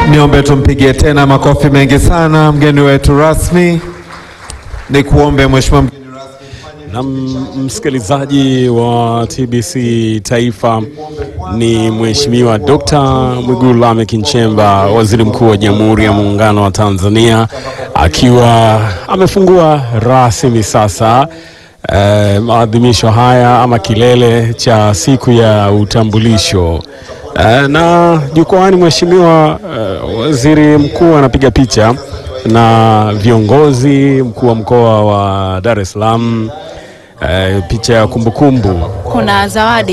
Niombe tumpigie tena makofi mengi sana mgeni wetu rasmi. Ni kuombe mheshimiwa mgeni Na msikilizaji wa TBC Taifa ni Mheshimiwa Dr. Mwigulu Lameck Nchemba, Waziri Mkuu wa Jamhuri ya Muungano wa Tanzania, akiwa amefungua rasmi sasa eh, maadhimisho haya ama kilele cha siku ya utambulisho. Eh, na jukwani Mheshimiwa eh, Waziri Mkuu anapiga picha na viongozi, mkuu wa mkoa wa Dar es Salaam, eh, picha ya kumbukumbu Kuna zawadi